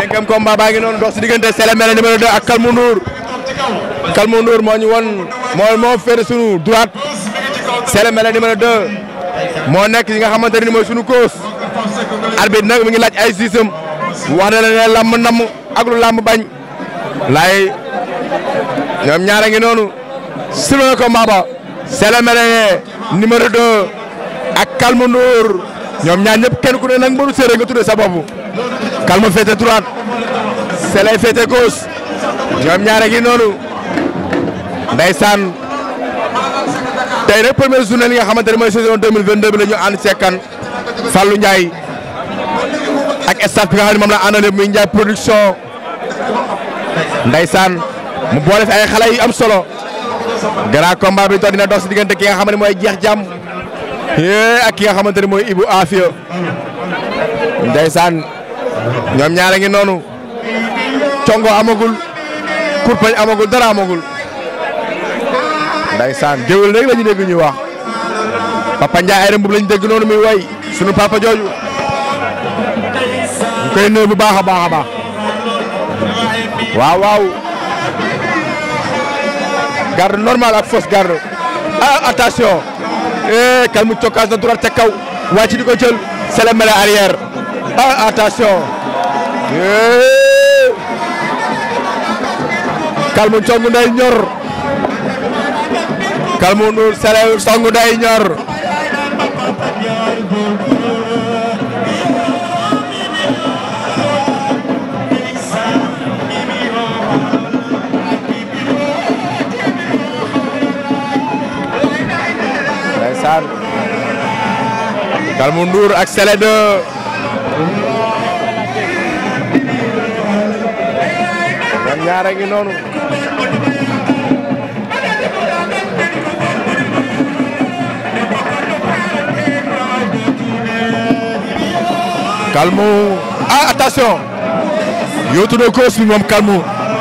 cinquième combat baa ngi noonu dox si diggante Sélé Mélé numéro 2 ak Kalmu Ndour Kalmu Ndour moo ñu won moo moo féete sunu droite Sélé Mélé numéro 2 moo nekk yi nga xamante ne mooy sunu cause arbitre nag mi ngi laaj ay siisam wax na la ne lamb namm ak lu lamb bañ laay ñoom ñaara ngi noonu sur le combat ba Sélé Mélé numéro 2 ak Kalmu Ndour ñoom ñaar ñëpp kenn ku ne nag mbaru séeréer nga tuddee sa bopp Kalmu féete droite Sélé féete gauche ñoom ñaare gi noonu ndeysaan tey nag première journée li nga xamante ne mooy saison 2022 bi la ñu ànd ceekan Fallou Ndiaye ak staff bi nga xam ne moom la àndal muy Ndiaye production ndeysaan mu boole fi ay xale yu am solo grand combat bi to dina dox si diggante ki nga xam ne mooy jeex jàmm yee ak ki nga xamante ne mooy Ibou Afia ndeysaan ñoom ñaare ngi noonu congo amagul kurpañ amagul dara amagul ndeysaan géwél rek la ñu dégg ñuy wax papa Ndiaye ay rembub la ñu dégg noonu muy way sunu papa jooju ñu koy nuyu bu baax a baax a baax waaw waaw garde normal ak fausse garde ah attention eh Kalmu cokkaas na droite ca kaw wàcc di ko jël Sélé Mélé arrière ah attention eh Kalmu congu day ñor Kalmu Ndour Sélé songu day ñor ndeysaan Kalmu Ndour ak Sélé 2 ñoom ñaar a ngi noonu Kalmu ah attention yootu na gauche bi moom Kalmu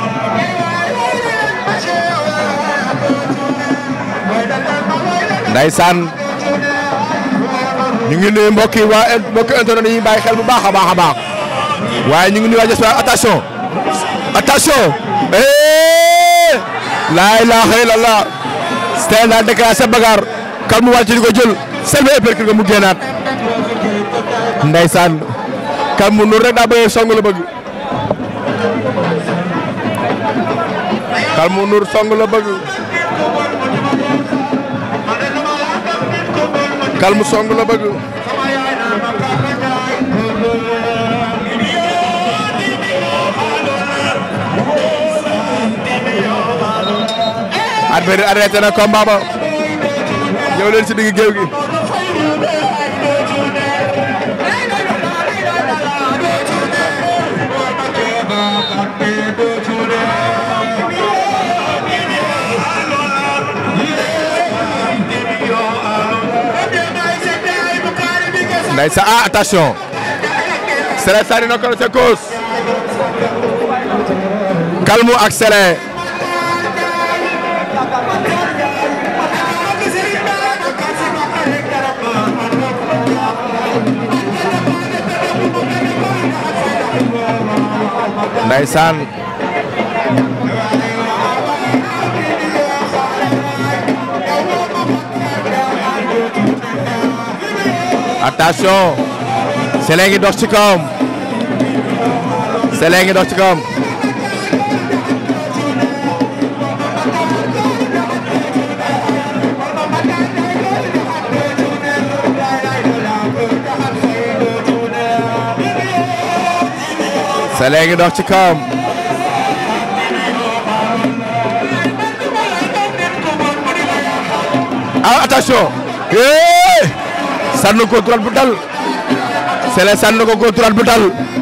Ndeysaan ñu ngi nuyu mbokk yi waa mbokk internet yi bàyyi xel bu baax a baax a baax waaye ñu ngi nuyu waa Diaspora attention attention eh laa ilaaha illallah Sélé daal déclaré sa bagar Kalmu wàcc di ko jël Sélé épercule nga mu génnaat Ndeysaan Kalmu Ndour rek daa bëgg song la bëgg Kalmu Ndour song la bëgg Kalmu song la bëgg arbitre arrêté na combat ba ñëw leen si digg géew gi Ndeysaan ah attention Sélé sànni na ko sa cause Kalmu ak Sélé Ndeysaan attention Sélé ngi dox ci kawam Sélé ngi dox ci kawam Sélé ngi dox ci kawam ah attention eh sànni ko droite bu dal Sélé sànni ko ko droite bu dal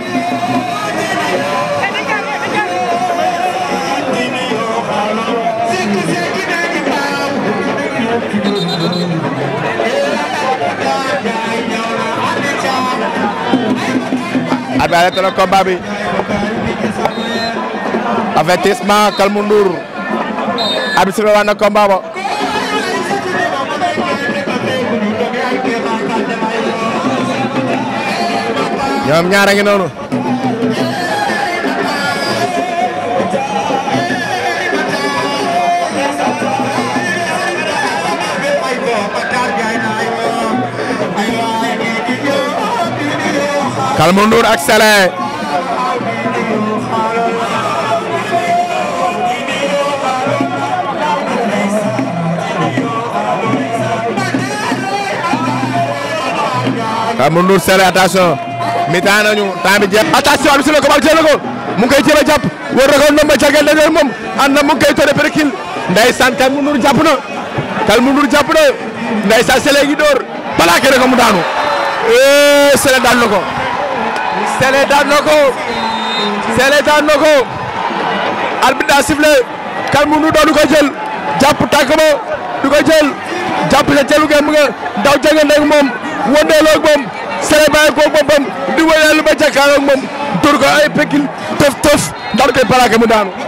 arbitre arrêté na combat bi avertissement Kalmu Ndour arbitre sifflé waat na combat ba ñoom ñaar a ngi noonu Kalmu Ndour ak Sele Kalmu Ndour Sele attention mi-temps nañu temps bi jeex attention bi si la ko jël ko mu ngi koy jël a jàpp war na ko ndomba cagel dañu moom ànd na mu ngi koy tóore perikil ndeysaan Kalmu Ndour jàpp na Kalmu Ndour jàpp na ndeysaan Sele gi door plaqué na ko mu daanu eh Sele daan na ko Sele daan na ko Sele daan na ko arbitre daa sifflé Kalmu Ndour doon du ko jël jàpp tànk ba du ko jël jàpp sa celu gem nga daw jëngante ak moom wëndeeloo ak moom Sele bàyyi ko boppam di wëyal ba jàkkaarloo ak moom dóor ko ay pekil tëf tëf daal koy plaqué mu daanu.